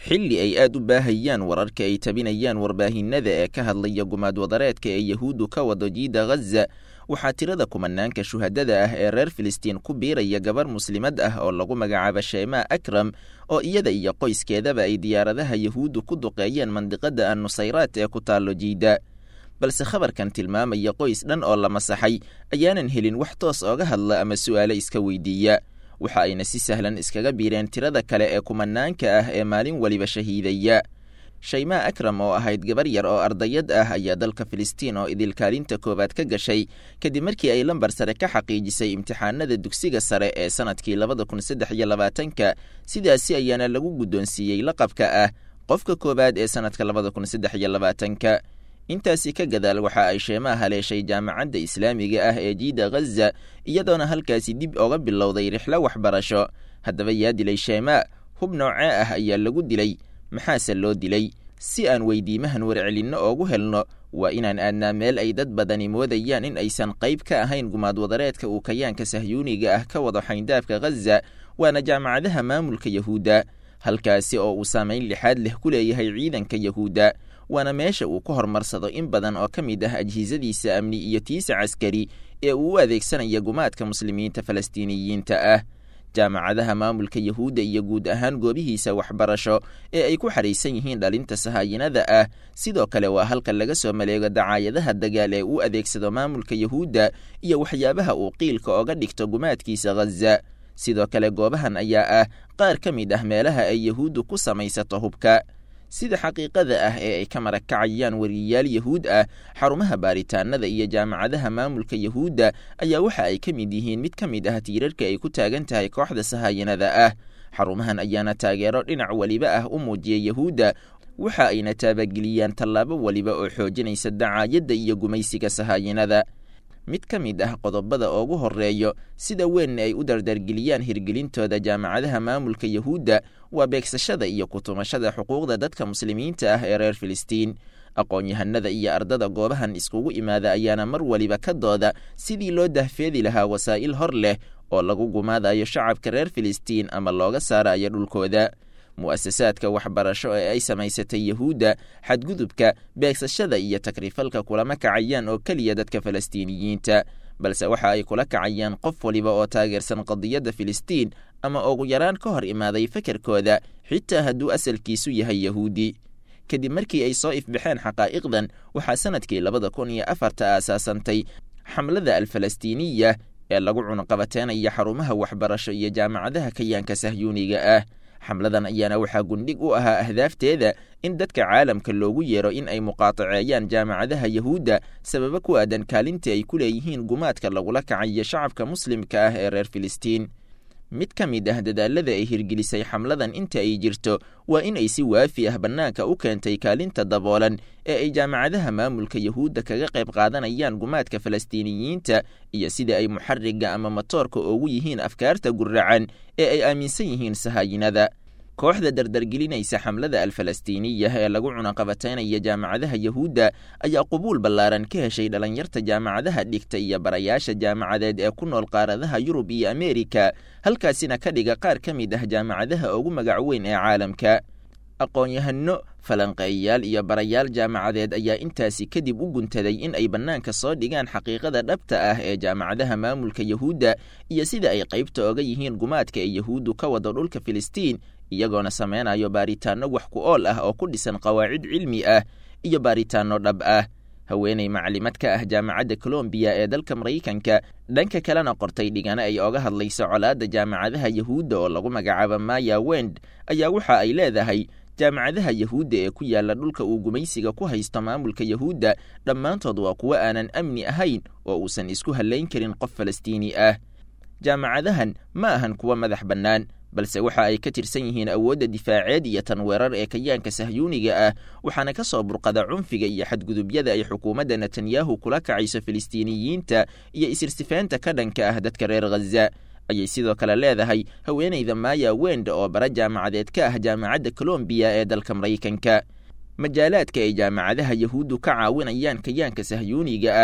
xilli ay aad u baahayaan wararka ay tabinayaan warbaahinada ee ka hadlaya gumaad wadareedka ee yahuuddu ka wado jiida ghaza waxaa tirada kumanaanka shuhadada ah ee reer filistiin ku biiraya gabar muslimad ah oo lagu magacaabo sheemaa akram oo iyada iyo qoyskeedaba ay diyaaradaha yahuuddu ku duqeeyeen mandiqada annusayraat ee ku taallo jiida balse khabarkan tilmaamaya qoys dhan oo la masaxay ayaanan helin wax toos ooga hadla ama su'aalo iska weydiiya waxa ayna si sahlan iskaga biireen tirada kale ee kumanaanka ah ee maalin weliba shahiidaya shaymaa akram oo ahayd gabar yar oo ardayad ah ayaa dalka filistiin oo idilkaalinta koowaad ka gashay kadib markii ay lambar sare ka xaqiijisay imtixaanada dugsiga sare ee sanadkii labada kun saddex iyo labaatanka sidaasi ayaana lagu guddoonsiiyey laqabka ah qofka koowaad ee sanadka labada kun saddex iyo labaatanka intaasi ka gadaal waxa ay sheemaa haleeshay jaamacadda islaamiga ah ee jiida ghaza iyadoona halkaasi dib oga bilowday rixlo waxbarasho haddaba yaa dilay sheemaa hub noocee ah ayaa lagu dilay maxaase loo dilay si aan weydiimahan warcelinno oogu helno waa inaan aadnaa meel ay dad badani moodayaan in aysan qayb ka ahayn gumaad wadareedka uu kayaanka sahyuuniga ah ka wado xayndaabka ghaza waana jaamacadaha maamulka yahuudda halkaasi oo uu saamayn lixaad leh ku leeyahay ciidanka yahuudda waana meesha uu ku horumarsado in badan oo ka mid ah ajhisadiisa amni iyo tiisa caskari ee uu u adeegsanaya gumaadka muslimiinta falastiiniyiinta ah jaamacadaha maamulka yahuudda iyo guud ahaan goobihiisa waxbarasho ee ay ku xahaysan yihiin dhalinta sahaayinada ah sidoo kale waa halka laga soo maleego dacaayadaha dagaal ee uu adeegsado maamulka yahuudda iyo waxyaabaha uu qiilka oga dhigto gumaadkiisa ghaza sidoo kale goobahan ayaa ah qaar ka mid ah meelaha ay yahuuddu ku samaysato hubka sida xaqiiqada ah ee ay ka marakacayaan wariyayaal yahuud ah xarumaha baaritaanada iyo jaamacadaha maamulka yahuudda ayaa waxa ay ka mid yihiin mid ka mid ah tiirarka ay ku taagan tahay kooxda sahaayinada ah xarumahan ayaana taageero dhinac weliba ah u muujiya yahuudda waxa ayna taabageliyaan tallaabo weliba oo xoojinaysa dacaayadda iyo gumaysiga sahaayinada mid ka mid ah qodobada oogu horeeyo sida weynna ay u dardargeliyaan hirgelintooda jaamacadaha maamulka yahuudda waa beegsashada iyo kutumashada xuquuqda dadka muslimiinta ah ee reer filistiin aqoon-yahanada iyo ardada goobahan iskugu imaada ayaana mar weliba ka dooda sidii loo dahfeedi lahaa wasaa'il hor leh oo lagu gumaadayo shacabka reer filistiin ama looga saarayo dhulkooda mu'asasaadka waxbarasho ee ay samaysatay yahuudda xadgudubka beegsashada iyo takrifalka kulama kacayaan oo keliya dadka falastiiniyiinta balse waxa ay kula kacayaan qof waliba oo taageersan qadiyadda filistiin ama ugu yaraan ka hor imaaday fekerkooda xitaa hadduu asalkiisu yahay yahuudi kadib markii ay soo ifbaxeen xaqaa'iqdan waxaa sanadkii labada kun iyo afarta aasaasantay xamlada alfalastiiniya ee lagu cunqabateenaya xarumaha waxbarasho iyo jaamacadaha kayaanka sahyuuniga ah xamladan ayaana waxaa gundhig u ahaa ahdaafteeda in dadka caalamka loogu yeero in ay muqaataceeyaan jaamacadaha yahuudda sababo ku aadan kaalintii ay ku leeyihiin gumaadka lagula kacayo shacabka muslimka ah ee reer filistiin mid ka mid ah dadaalada ay hirgelisay xamladan inta ay jirto waa in ay si waafi ah bannaanka u keentay kaalinta daboolan ee ay jaamacadaha maamulka yahuudda kaga qayb qaadanayaan gumaadka falastiiniyiinta iyo sida ay muxariga ama matoorka ugu yihiin afkaarta guracan ee ay aaminsan yihiin sahaayinada kooxda dardargelinaysa xamlada alfalastiiniya ee lagu cunaqabataynaya jaamacadaha yahuudda ayaa qubuul ballaaran ka heshay dhalinyarta jaamacadaha dhigta iyo barayaasha jaamacadeed ee ku nool qaaradaha yurub iyo ameerika halkaasina ka dhiga qaar ka mid ah jaamacadaha ugu magac weyn ee caalamka aqoon-yahano falanqeeyayaal iyo barayaal jaamacadeed ayaa intaasi kadib u guntaday in ay bannaanka soo dhigaan xaqiiqada dhabta ah ee jaamacadaha maamulka yahuudda iyo sida ay qaybta oga yihiin gumaadka ee yahuuddu ka wado dhulka filistiin iyagoona sameynayo baaritaanno wax ku ool ah oo ku dhisan qawaacid cilmi ah iyo baaritaanno dhab ah haweeney maclimad ka ah jaamacadda colombiya ee dalka maraykanka dhanka kalena qortay dhigano ay oga hadlayso colaadda jaamacadaha yahuudda oo lagu magacaabo maya wend ayaa waxa ay leedahay jaamacadaha yahuudda ee ku yaala dhulka uu gumaysiga ku haysto maamulka yahuudda dhammaantood waa kuwo aanan amni ahayn oo uusan isku hallayn karin qof falastiini ah jaamacadahan ma ahan kuwo madax bannaan balse waxa ay ka tirsan yihiin awoodda difaaceed iyo tan weerar ee kayaanka sahyuuniga ah waxaana ka soo burqada cunfiga iyo xadgudubyada ay xukuumadda netanyahu kula kacayso filistiiniyiinta iyo isirsifaynta ka dhanka ah dadka reer khaza ayay sidoo kale leedahay haweeneyda maya wend oo bara jaamacadeed ka ah jaamacadda colombiya ee dalka maraykanka majaalaadka ay jaamacadaha yahuuddu ka caawinayaan kayaanka sahyuuniga ah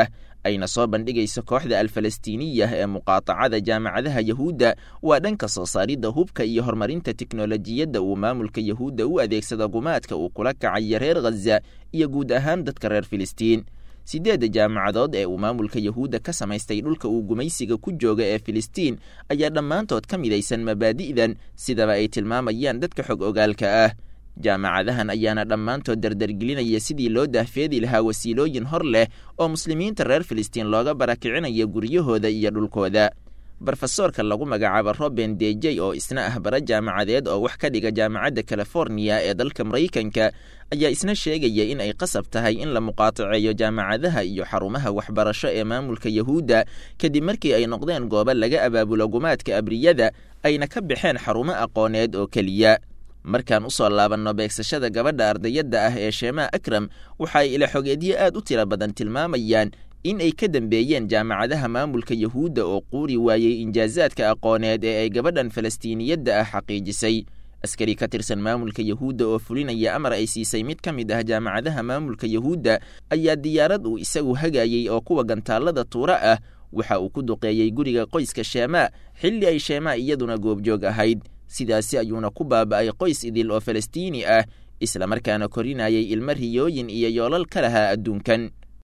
ayna soo bandhigayso kooxda alfalastiiniya ee muqaatacada jaamacadaha yahuudda waa dhanka soo saaridda hubka iyo horumarinta teknolojiyadda uu maamulka yahuudda u adeegsada gumaadka uu kula kacaya reer khaza iyo guud ahaan dadka reer filistiin siddeedda jaamacadood ee uu maamulka yahuudda ka samaystay dhulka uu gumaysiga ku jooga ee filistiin ayaa dhammaantood ka midaysan mabaadi'dan sidaba ay tilmaamayaan dadka xog ogaalka ah jaamacadahan ayaana dhammaantood dardargelinaya sidii loo daahfeedi lahaa wasiilooyin hor leh oo muslimiinta reer filistiin looga barakicinayo guryahooda iyo dhulkooda brofesoorka lagu magacaabo roben dejey oo isna ah bara jaamacadeed oo wax ka dhiga jaamacadda californiya ee dalka maraykanka ayaa isna sheegaya in ay qasab tahay in la muqaataceeyo jaamacadaha iyo xarumaha waxbarasho ee maamulka yahuudda kadib markii ay noqdeen goobo laga abaabulo gumaadka abriyada ayna ka baxeen xarumo aqooneed oo keliya markaan usoo laabanno beegsashada gabadha ardayadda ah ee sheema akram waxa ay ilaxogeedyo aad u tiro badan tilmaamayaan in ay ka dambeeyeen jaamacadaha maamulka yahuudda oo quuri waayey injaazaadka aqooneed ee ay gabadhan falastiiniyadda ah xaqiijisay askari ka tirsan maamulka yahuudda oo fulinaya amar ay siisay mid ka mid ah jaamacadaha maamulka yahuudda ayaa diyaarad uu isagu hagayey oo kuwa gantaallada tuura ah waxa uu ku duqeeyey guriga qoyska sheemaa xilli ay sheemaa iyaduna goobjoog ahayd sidaasi ayuuna ku baaba'ay qoys idil oo falastiini ah islamarkaana korinayay ilmo riyooyin iyo yoolal ka lahaa adduunkan